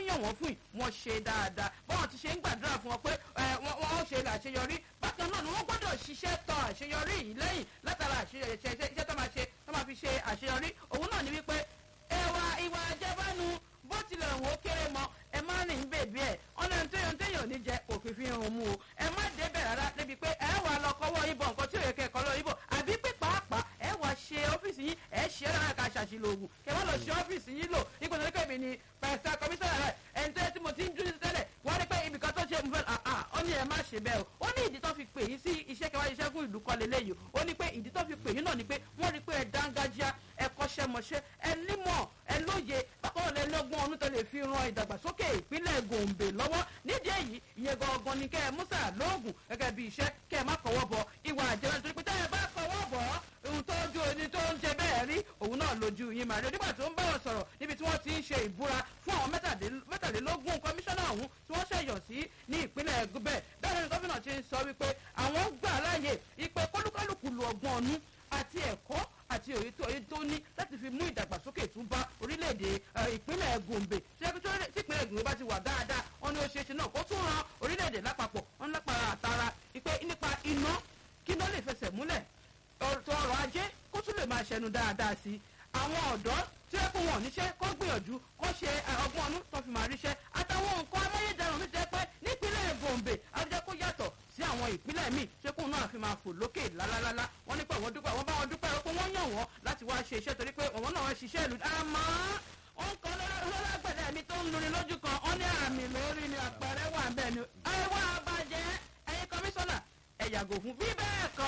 yàn wọ́n fún yìí wọ́n ṣe dáadáa báwọn ti ṣe ń gbàdúrà fún wọn pé wọ́n ṣe àṣeyọrí bákan náà ni wọ́n gbọ́dọ̀ ṣiṣẹ́ tọ àṣeyọrí yìí lẹ́yìn látara àṣeyọrí iṣẹ́ tó máa ṣe tó máa fi ṣe àṣeyọrí òun náà ni wípé ẹwà ìwà àjẹbánu bó tilẹ̀ wò ó kéré mọ ẹ má rìn ń bèbí ẹ̀ ọ̀nà téèyàn téèyàn ní jẹ òfin fi hàn mú o ẹ má débẹ̀ rárá débi pé ẹ wà lọ kọ́wọ́ ibọ̀ nǹkan tí ò yẹ kẹ́ kọ́ lọ ibọ̀ àbí pé pàápàá ẹ wà ṣe ọ́fíìsì yín ẹ ṣe é rárá ká ṣàṣìlò ògùn kẹ wọ́n lọ ṣe ọ́fíìsì yín lò ipò tó ní kẹ́mi ni pẹ̀sẹ̀ kọmíṣánná rẹ̀ ẹni tó yẹ tí mo ti ń dúró tẹ́lẹ̀ wọ́n ní pé ibìkan tó ṣe mo fẹ́ àà ó ní ẹ má ṣe bẹ́ẹ̀ o ó ní ìdí tó fi pè yín sí iṣẹ́ kẹwàá iṣẹ́ fún ìlú kọ́lé léyìí ó ní pé ìdí tó fi pè yín náà ni pé wọ́n rí pé ẹ dángájá ẹ kọ́ṣẹ́mọṣẹ́ ẹ nímọ̀ ẹ lóye bákan náà lẹ́lọ́gbọ́n ọdún tó lè fi ran ìdàgbàsókè ìpínlẹ̀ gòǹbè lọ́wọ́ nídìí èyí ìyẹn gangan ni kẹ́ ẹ musa lóògùn gẹ́gẹ́ bí iṣẹ́ kẹ́ ẹ má kọ́wọ́ bọ ìwà àjẹmọ́ nítorí pé tẹ́ ẹ bá kọ́wọ́ bọ̀ ohun tó ju ẹni tó ń jẹ bẹ́ẹ̀ rí òun náà lójú yín màrí onígbà tó ń bẹ̀rẹ̀ sọ̀rọ̀ níbi tí wọ́n ti ń ṣe ìbúra fún àwọn mẹ́tàlélógún kọmíṣánná ọ̀hún tí wọ́n ṣẹ̀yọ̀ sí ní ìpínlẹ̀ gúbẹ̀ bẹ́ẹ̀ ni gómìnà ti ń sọ wípé àwọn gbà láàyè ìpè kólúkálùkù lu ọgbọ́n ọ̀nù àti ẹ̀kọ́ àti òye tó òye tó ní láti fi mú ìdàgbàsókè tún bá orílẹ̀-èdè ìpínlẹ̀ gòǹbè tí ìpínlẹ̀ gòǹbè bá ti wà dáadáa wọn ni ó ṣe é ṣe náà kó tún ran orílẹ̀-èdè lápapọ̀ wọn lápára àtara ìpè nípa iná kí iná lè fẹsẹ̀ múlẹ̀ ọ̀rọ̀ ọrọ̀ ajé kó tún lè máa ṣẹnu dáadáa sí i àwọn ọ̀dọ́ tí ó kún wọn níṣẹ́ kó gbìyànjú kó ṣe ọgbọ́n ọdún tó fi máa ríṣẹ́ àtàwọn nǹkan amáyédẹrùn mi jẹ́ pé nípínlẹ̀ gòǹbè àjẹ́ kó yàtọ̀ sí àwọn ìpínlẹ̀ míì ṣé kóun náà fi máa fò lókè lálálálá wọ́n ní pé àwọn dúpẹ́ wọ́n bá wọn dúpẹ́ pé wọ́n yàn wọ́n láti wá ṣe iṣẹ́ torí pé àwọn náà wọ́n ṣiṣẹ́ ìlú àmọ́ ó ń kan lọ́lágbẹ̀dẹ mi tó ń lórí lójú kan ó ní àmì lórí ni àpẹẹrẹ wà bẹ́ẹ̀ ni ẹ wá bàjẹ́ ẹ̀yin kọmíṣánná ẹ̀ yàgò fún bí bẹ́ẹ̀ kọ́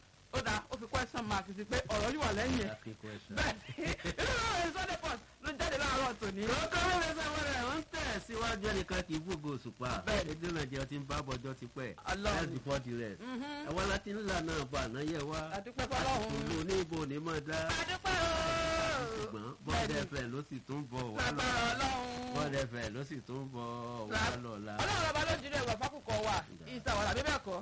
ó dáa ó fi question mark sí pé ọ̀rọ̀ yìí wà lẹ́yìn ẹ̀ bẹ́ẹ̀ inú ìròyìn sunday post ló jáde láàárọ̀ tòní. lọ́kọ́ lóore sáwọn rẹ̀ wọ́n ń tẹ̀ síwájú ẹnìkan kì í gbogbo òṣùpá Bẹ́ẹ̀ni. èdè nàìjíríà ti ń bá bọjọ́ ti pẹ́ Ọlọ́run. health before the rest àwọn láti ńlá náà bá àná yẹ wá Àdúpẹ́ fọ́lọ́run. àsìkò ló ní ibo ní mọ̀ dá adúpẹ́ o. ṣùgbọ́n bọ́ọ̀dù ẹ̀fẹ̀ ló sì tún bọ̀ wá lágbára lọ́la ọlọ́run. bọ́ọ̀dù ẹ̀fẹ̀ ló sì tún bọ̀ wá lọ́la. ọlọ́run ọba lójú rẹ̀ wà fákùkọ wà ìsàwọ̀lá bíbẹ̀ kọ́.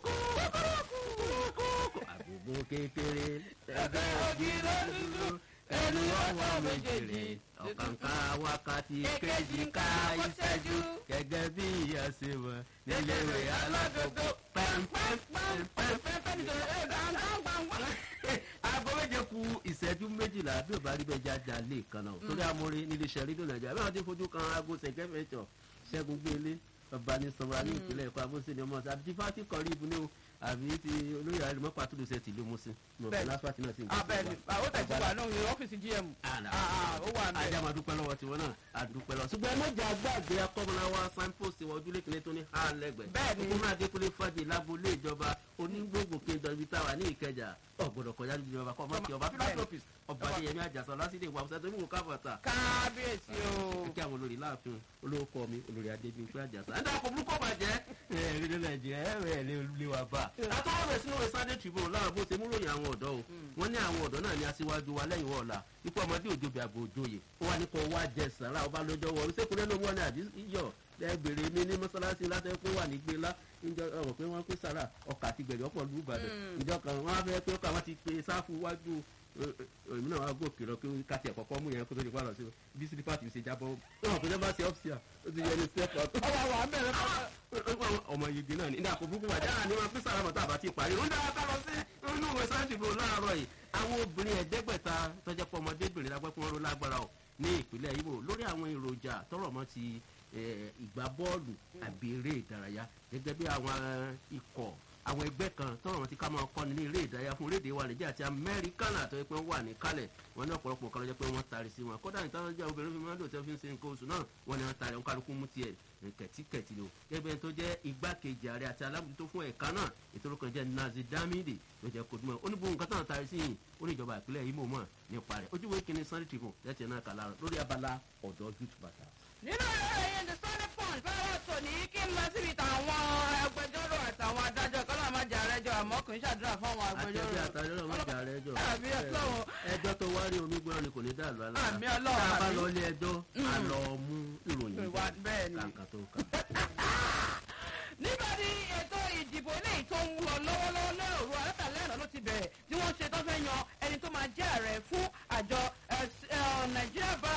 àgbègbè kékeré Ẹgbẹ́ ògì ló dúdú, ẹnu ọwọ́ méjèèjì ọ̀kàǹkà wákàtí kejì ká ìṣẹ́jú gẹ́gẹ́ bí ìyá ṣe wọ̀ níléèwé alágbègbè pẹ́ńpẹ́ńpẹ́ńpẹ́ nítorí aago méje ku ìṣẹ́jú méjìlá bí ò bá rí bẹ́ẹ̀ jáde alẹ́ kan náà torí amórí nílé iṣẹ́ rédíò nàìjíríà bí wọ́n ti fojú kan aago ṣẹ̀kẹ́fẹ̀ẹ́sọ̀ ṣẹ́gun gbélé ọba ní sọmọra ní ìpínlẹ̀ èkó abóṣe ni ọmọ ọ̀sán àbí tí fati kọrí ibu ní o àbí ti olóyè àrùmọ́ pàtúndù ṣe tìlú musin ní Bẹ́ẹ̀ni. ọ̀pọ̀ lásìkò náà sì ń abẹ́ni àwọn tẹ̀sí wà lóhùn ọ́fíìsì gm. Àlà. Ah, ó wà ní. ajá máa dúpẹ́ lọ́wọ́ tiwọn náà àdúpẹ́ lọ. ṣùgbọ́n ẹlẹ́jà gbàgbé akọ́mọláwa signpost wa ojúlé kìnìún tó ní ha lẹ́gbẹ̀ẹ́. Bẹ́ẹ̀ni. òkú náà adékúnlé fàdé lágbolé ìjọba onígbòǹgbò kéńdọ̀ ibi táwa ní ìkẹjà ọ̀gbọ̀dọ̀ kọjá ní ìjọba kọ́ ọmọ kí ọba Bẹ́ẹ̀ni. philanthropist ọba adéyẹmí àjàsọ lásìdè ìwà ọ̀sẹ̀ tó ní wò káfọ̀tà. kábíyèsí o. kí àwọn olórí láàfin olóko mi olórí adébíyí àjàsọ. ẹ̀dá kò burúkú bàjẹ́ ẹ̀ẹ́dì nàìjíríà ẹ̀rẹ́ lè wà bá. àtọ́wọ́ rẹ̀ sínú ìwé sunday tribune láwọn bó ṣe mú ròyìn àwọn ọ̀dọ́ o wọ́n ní àwọn ọ̀dọ́ náà ní aṣíwájú wa lẹ́yìn wọ́ọ̀la ikú ọmọdé òjòbí àgbò òjòyè ó wà ní kó wá jẹ sàrà ọba lọ́jọ́ wọ̀ ṣékùnrin ló wọ́n ní àbí yọ̀ lẹ́gbẹ̀rẹ̀ mi ní mọ́sálásí láti pé wà ní gbéńlá níjọ ọ̀rọ̀ pé wọ́n pé sàrà ọkà àti gbẹ̀rẹ̀ ọ̀pọ̀ lù Ìbàdàn ìjọ kan wọ́n á fẹ́ pé ọkà wọn ti pe sáfù wájú èmi náà wá gòkè lọ pé káti ẹ̀kọ́ kọ́ mú yẹn kó tó di pàrọ̀ sí bí sílípà ti ṣe jábọ́ wọn kò jẹ́ bá ṣe ọ́fíà ó ti yẹ ní step up ọba wà ń bẹ̀rẹ̀ fún ọmọ yìí náà ní ìdá àpò burúkú wà dáhà ní wọn fi sàrà mọ̀tà àbátí ìparí ń dára ká lọ sí inú ìwé sáyẹ́ǹsì bò láàárọ̀ yìí àwọn obìnrin ẹ̀ẹ́dẹ́gbẹ̀ta tọ́jẹ́ pọ̀ ọmọdébìnrin lágbẹ́ fún wọn ló lágbára ọ̀ ní ìpínlẹ̀ Imo lórí àwọn èròjà tọrọ mọ́ ti eh, ìgbá bọ́ọ̀lù àbí eré ìdárayá gẹ́gẹ́ bí àwọn eh, ikọ̀ àwọn ẹgbẹ́ kan tọrọ wọn ti ká máa kọ́ni ní eré ìdárayá fún orílẹ̀-èdè wa Nàìjíríà àti Amẹ́ríkánà tó yẹ pé wọ́n wà ní kálẹ̀ wọn ní ọ̀pọ̀lọpọ̀ kan ló jẹ́ pé wọ́n tari sí wọn kódà nítorí jẹ́ obìnrin fi máa ń lò tí wọ́n fi ń ṣe nǹkan oṣù náà wọ́n ní wọ́n tari wọn kálukú mú tiẹ̀ kẹ̀tíkẹ̀tì ni o gẹ́gẹ́ tó jẹ́ igbákejì ààrẹ àti alábòjútó fún ẹ̀ka náà ètò orúkọ jẹ́ Nazi Damidi ló jẹ́ kodumọ̀ ó ní bó nǹkan tán tari sí yìí ó ní ìjọba ìpínlẹ̀ Imo mọ̀ nípa rẹ̀ ojúwe kìíní Sunday Tribune tẹ́tí náà kà lára lórí abala ọ̀dọ́ youth bàtà. nínú ìròyìn the sunday punch fẹ́rẹ́ tòní kí n lọ síbi tàwọn agbẹjọ́rò àtàwọn adájọ́ kọ́lá máa jà rẹ́jọ́ àmọ́ kì í ṣàdúrà fún àwọn agbẹjọ́rò. àtẹ̀bí àtàlẹ́ ọmọ ìjà rẹ̀ jọ. Àmì Ọlọ́run. ẹjọ́ tó wá rí omi gbọ́dọ̀ ni kò ní dàlú alára. Àmì Ọlọ́run, tá a bá àmì. lọ ilé ẹjọ́ a lọ mú ìròyìn Ìwà bẹ́ẹ̀ ni. kàǹkà tó kà. nígbà tí ètò ìdìbò eléyìí tó ń lọ lọ́wọ́lọ́wọ́ lóòrù alátàlẹ́ àná ló ti bẹ̀rẹ̀ tí wọ́n ṣe tó fẹ́ yan ẹni tó máa jẹ́ ààrẹ fún àjọ eh, s- eh, Nigeria Bar